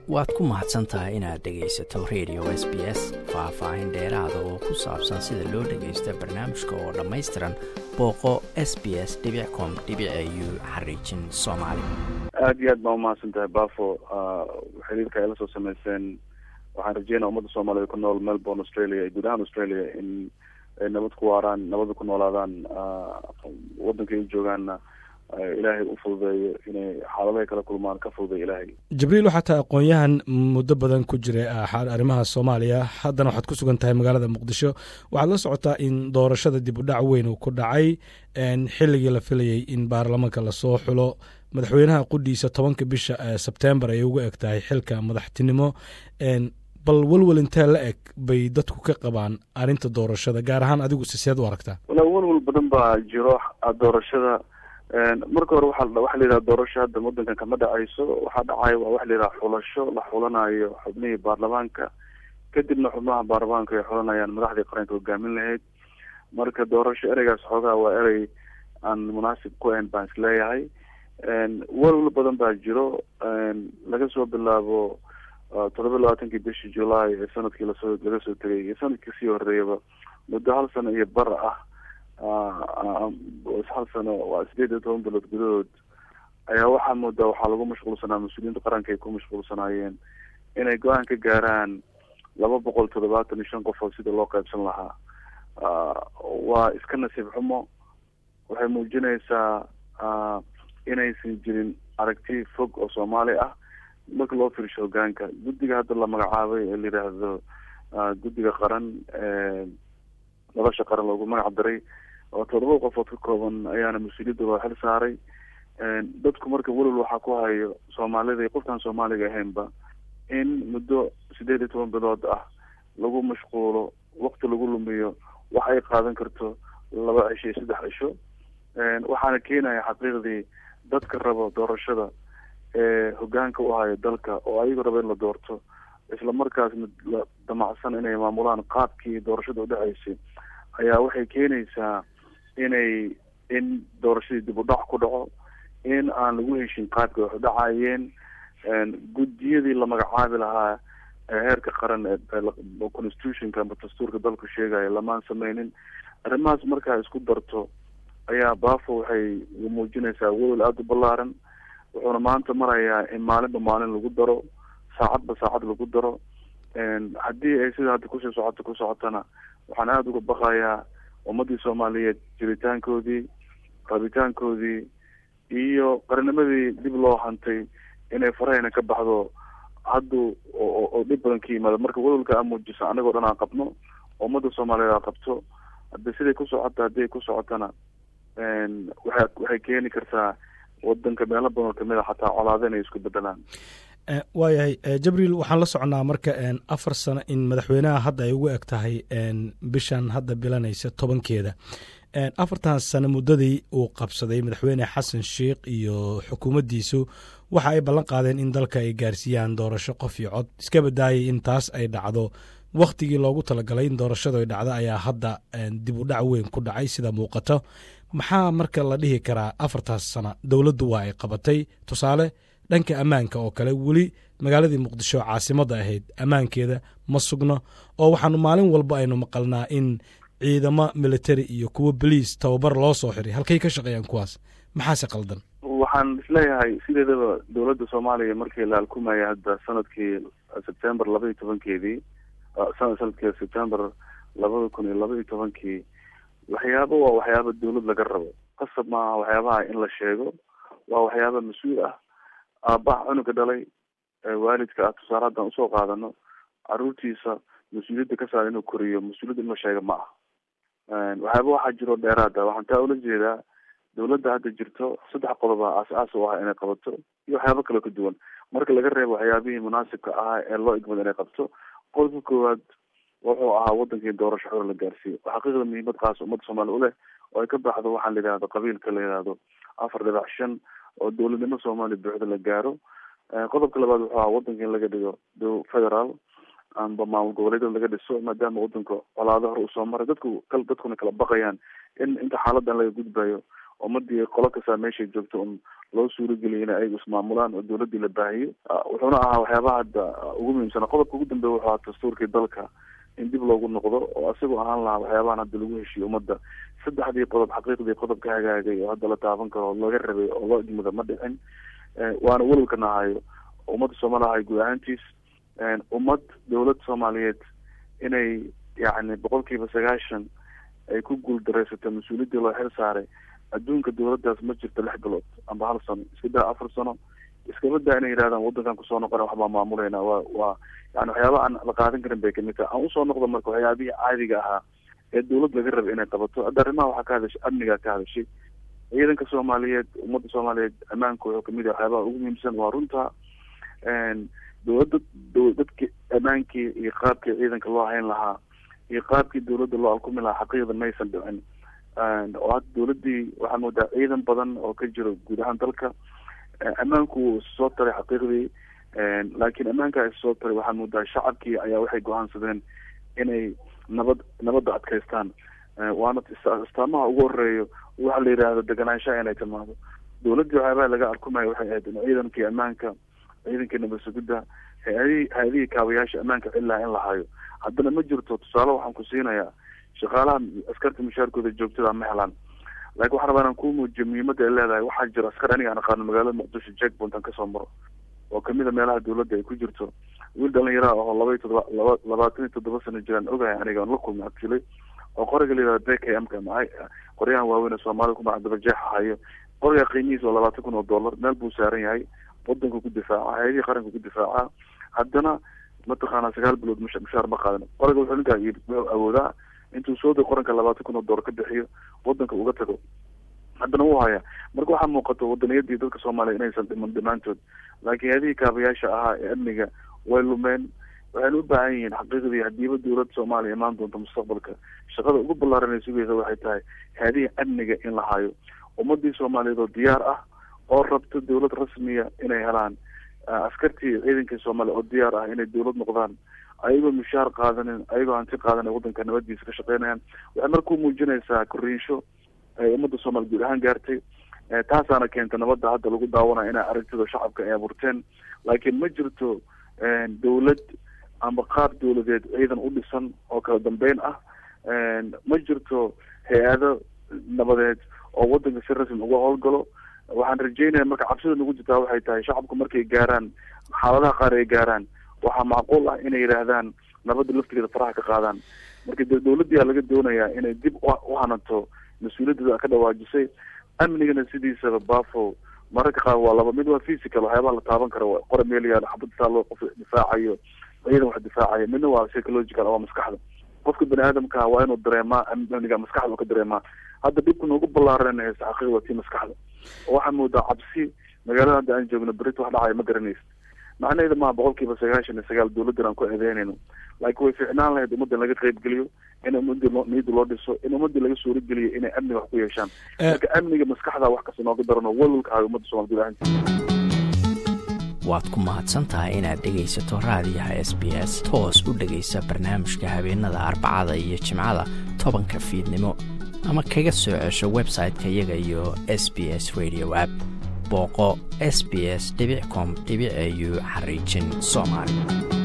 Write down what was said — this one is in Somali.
waad ku mahadsan tahay inaad dhegaysato radio s b s faah-faahin dheeraada oo ku saabsan sida loo dhagaysta barnaamijka oo dhammaystiran booqo s b s com u xariijin soomaali aada iyo aad baa umahadsan tahay bafo xiriirka ay la soo sameyseen waxaan rajeynaa ummadda soomaaliyeed ku nool melbourne australia iyo guud ahaan australia in ay nabad ku waaraan nabada ku noolaadaan waddanka ay joogaanna ilaahay u fududeeyo inay xaaladahay kala kulmaan ka fududeeyo ilaahay jibriil waxaa tahay aqoon-yahan muddo badan ku jiray arrimaha soomaaliya haddana waxaad ku sugan tahay magaalada muqdisho waxaad la socotaa in doorashada dib u dhac weyn uu ku dhacay xilligii la filayay in baarlamaanka lasoo xulo madaxweynaha qudhiisa tobanka bisha sebtembar ay uga eg tahay xilka madaxtinimo bal welwel intee la eg bay dadku ka qabaan arrinta doorashada gaar ahaan adigu siseed u aragtaa wala welwel badan baa jiro doorashada marka hore waa waxaa la yidhaha doorasho hadda waddankan kama dhacayso waxaa dhacaya waa waxa la yidhaha xulasho la xulanayo xubnihii baarlamaanka kadibna xubnaha baarlamaanka ay xulanayaan madaxdii qaranka hogaamin lahayd marka doorasho ereygaas xoogaa waa erey aan munaasib ku ahayn baan isleeyahay welwel badan baa jiro laga soo bilaabo todoba iyo labaatankii bishii july ee sanadkii lasoo laga soo tegay iyo sanadkii kasii horeeyaba muddo hal sano iyo bar ah hal sano waa sideed iyo toban bilood gudahood ayaa waxaa moodaa waxaa lagu mashquulsanaa mas-uuliyiinta qaranka ay ku mashquulsanaayeen inay go-aan ka gaaraan laba boqol toddobaatan iyo shan qofood sida loo qaybsan lahaa waa iska nasiib xumo waxay muujinaysaa inaysan jirin aragti fog oo soomaali ah marka loo fiirsho hogaanka guddiga hadda la magacaabay ee la yidhaahdo guddiga qaran nolosha qaran loogu magac daray oo todoba qofood ka kooban ayaana mas-uuliyadda loo xil saaray dadku marka welwel waxaa ku hayo soomaalida iyo qofkaan soomaaliga ahaynba in muddo sideed iyo toban bilood ah lagu mashquulo wakti lagu lumiyo wax ay qaadan karto laba cisho iyo saddex cisho waxaana keenaya xaqiiqdii dadka rabo doorashada ee hogaanka u hayo dalka oo ayagu raba in la doorto isla markaasna la damacsan inay maamulaan qaabkii doorashada udhaceysay ayaa waxay keenaysaa inay in doorashadii dib u dhac ku dhaco in aan lagu heshin qaabka wax udhacayeen guddiyadii la magacaabi lahaa heerka qaran ee constitutionka ama dastuurka dalku sheegaya lamaan sameynin arrimahaas markaa isku darto ayaa bafo waxay muujinaysaa welwel aada u ballaaran wuxuuna maanta marayaa in maalinba maalin lagu daro saacadba saacad lagu daro haddii ay sida hadda kusii socoto ku socotana waxaan aada uga baqayaa ummadii soomaaliyeed jiritaankoodii rabitaankoodii iyo qarinimadii dib loo hantay inay farahayna ka baxdo haddu oo dhib badan ka yimaado marka welwalka aa muujiso anagoo dhan aan qabno ummadda soomaaliyeed aa qabto hadda siday ku socota haddii ay ku socotana waa waxay keeni kartaa wadanka meelo badan oo kamid a xataa colaado inay isku bedelaan waayahay jabriil waxaan la soconnaa marka afar sano in madaxweynaha hadda ay ugu eg tahay bishan hadda bilanaysa tobankeeda afartan sano muddadii uu qabsaday madaxweyne xasan sheikh iyo xukuumaddiisu waxa ay ballan qaadeen in dalka ay gaarsiiyaan doorasho qof iyo cod iska badaayay in taas ay dhacdo wakhtigii loogu talagalay in doorashadu ay dhacdo ayaa hadda dib u dhac weyn ku dhacay sida muuqato maxaa marka la dhihi karaa afartaas sano dowladdu waa ay qabatay tusaale dhanka ammaanka oo kale weli magaaladii muqdisho caasimadda ahayd ammaankeeda ma sugno oo waxaanu maalin walba aynu maqalnaa in ciidamo military iyo kuwo boliis tababar loo soo xiray halkay ka shaqeeyaan kuwaas maxaase qaldan waxaan isleeyahay sideedaba dowladda soomaaliya markii la alkumaya hadda sanadkii sebtember laba iyo tobankeedii sanadkii sebtember labada kun iyo laba iyo tobankii waxyaaba waa waxyaaba dawlad laga rabo qasab maaha waxyaabaha in la sheego waa waxyaaba mas-uul ah aabaha cunuga dhalay waalidka ah tusaale haddaan usoo qaadano caruurtiisa mas-uuliyadda ka saar inuu koriyo mas-uuliyadda in la sheega ma ah waxyaaba waxaa jiro dheeraada waxaan taa ula jeedaa dawladda hadda jirto saddex qodob a aas-aas u ah inay qabato iyo waxyaabo kaloo ka duwan marka laga reebo waxyaabihii munaasibka ahaa ee loo igmad inay qabto qodobka koowaad wuxuu ahaa wadankii doorasho xor la gaarsiiyo xaqiiqda muhiimad qaas ummadda soomaaliya u leh oo ay ka baxdo waxaa la yidhahdo qabiilka la yidhahdo afar dhibac shan oo dowladnimo soomaaliya buuxda la gaaro qodobka labaad wuxuu ahaa wadanka in laga dhigo federaal amba maamul goboleedyada laga dhiso maadaama wadanka colaado hore usoo maray dadku dadkuna kala baqayaan in inta xaaladan laga gudbayo ummadii qolo kastaa meeshay joogto un loo suurageliyo in ayagu ismaamulaan oo dowladii la baahiyo wuxuuna ahaa waxyaabaha hadda ugu muhiimsana qodobka ugu dambeeya wuxuu ahaa dastuurkii dalka in dib loogu noqdo oo isagoo ahaan lahaa waxyaabahan hadda lagu heshiiyo ummadda saddexdii qodob xaqiiqdii qodob ka hagaagay oo hadda la taaban karo oo laga rabay oo loo idmada ma dhicin waana welwalka nahayo ummadda soomaaliha guud ahaantiis ummad dowlad soomaaliyeed inay yacni boqol kiiba sagaashan ay ku guuldareysato mas-uuliyaddii loo xil saaray adduunka dowladdaas ma jirto lix bilood amba hal sano iska daa afar sano iskaba daa inay yidhahdaan waddankan kusoo noqona waxbaa maamulayna waa waa yani waxyaaba aan la qaadan karin bay kamid tahay aan usoo noqdo marka waxyaabihii caadiga ahaa ee dowlad laga rabay inay qabato hadda arrimaha waxaa ka hadashay amnigaa ka hadashay ciidanka soomaaliyeed ummadda soomaaliyeed ammaanka wuxuu kamid yahay waxyaabaha ugu muhiimsan waa runta dowladda dadki ammaankii iyo qaabkii ciidanka loo hayn lahaa iyo qaabkii dowladda loo alkumi lahaa xaqiiqda maysan dhicin oo hadda dowladdii waxaa moodaa ciidan badan oo ka jiro guud ahaan dalka ammaanku wuu soo taray xaqiiqdii laakiin ammaanka is soo taray waxaa moodaa shacabkii ayaa waxay go-aansadeen inay nabad nabadda adkaystaan waana istaamaha ugu horeeyo waxa la yidhaahdo deganaanshaha inay timaado dowladdii waxyaabaha laga alkumayo waxay ahayd in ciidankii ammaanka ciidankii nabad sugidda hay-adihii hay-adihii kaabayaasha ammaanka cilaha in la hayo haddana ma jirto tusaale waxaan ku siinayaa shaqaalaha askarta mushaarkooda joogtada ma helaan laakiin waxaan rabaa inaan kuu muujiyo muhiimadda ay leedahay waxaa jira askar aniga aan aqaano magaalada muqdisho jackpoint aan kasoo maro oo kamid a meelaha dowladda ay ku jirto wiil dhalinyara oo laba iyo todoba laba labaatan iyo toddoba sano jiraan ogahay aniga aan la kulmay actually oo qoriga la yihahda b k m ka ma qoryahan waaweyn ee soomaalida ku magaca dabajeexa hayo qoriga qiimihiisa oo labaatan kun oo dollar meel buu saaran yahay wadanka ku difaaca hay-adihii qaranka ku difaaca haddana mataqaana sagaal bilood mush mushaar ma qaadan qoriga wuxuu ninkaa wuxuu awoodaa intuu soo day qoranka labaatan kun oo dollar ka bixiyo wadanka uga tago haddana wuu hayaa marka waxaa muuqato wadaniyadii dadka soomaaliya inaysan dhiman dhammaantood laakiin hay-adihii kaabayaasha ahaa ee amniga way lumeen waxayna u baahan yihiin xaqiiqdii hadiiba dowladda soomaaliya imaan doonto mustaqbalka shaqada ugu ballaaran ay sugaysa waxay tahay hay-adihii amniga in la hayo ummadii soomaaliyeed oo diyaar ah oo rabto dowlad rasmiya inay helaan askartii ciidankii soomaaliya oo diyaar ah inay dowlad noqdaan ayagoo mushaar qaadanin ayagoo hanti qaadanin waddanka nabadiisa ka shaqeynayaan waxay markuu muujinaysaa koriinsho ay ummadda soomaaliya guud ahaan gaartay taasaana keenta nabadda hadda lagu daawanayo inay aragtida shacabka ay abuurteen laakiin ma jirto dowlad amba qaab dowladeed ciidan u dhisan oo kala dambeyn ah ma jirto hay-ado nabadeed oo waddanka si rasmi uga howlgalo waxaan rajeynaya marka cabsida nagu jirtaa waxay tahay shacabku markay gaaraan xaaladaha qaar ay gaaraan waxaa macquul ah inay yidhaahdaan nabadda laftigeeda faraha ka qaadaan marka de dowladdiyaa laga doonayaa inay dib u hanato mas-uuliyaddeeda ka dhawaajisay amnigana sidiisaba bafo mararka qaar waa laba mid waa physical waxyaabaha la taaban kara qora meel yaalo xabad taallo qof difaacayo ciidan wax difaacayo midna waa psychological waa maskaxda qofka bani aadamka waa inuu dareemaa amniga maskaxda ka dareemaa hadda dhibka noogu ballaaran haysta xaqiiq waa tii maskaxda oo waxaa moodaa cabsi magaalada hadda aan joogno berita wax dhacaya ma garanaysa macnaheeda maha boqol kiiba sagaashan iyo sagaal dowladdan aan ku eedeynayno laakiin way ficnaan lahayd ummadda laga qaybgeliyo in ummadii loo niyadda loo dhiso in ummadii laga suurageliyo inay amniga wax ku yeeshaan marka amniga maskaxda wax kasta nooga darano walwalka hayo ummadda somal guud ahaanti waad ku mahadsan tahay inaad dhegaysato raadiyaha s b s toos u dhegaysa barnaamijka habeenada arbacada iyo jimcada tobanka fiidnimo ama kaga soo cesho website-ka iyaga iyo s b s radio app booqo s b s com au xariijin soomaali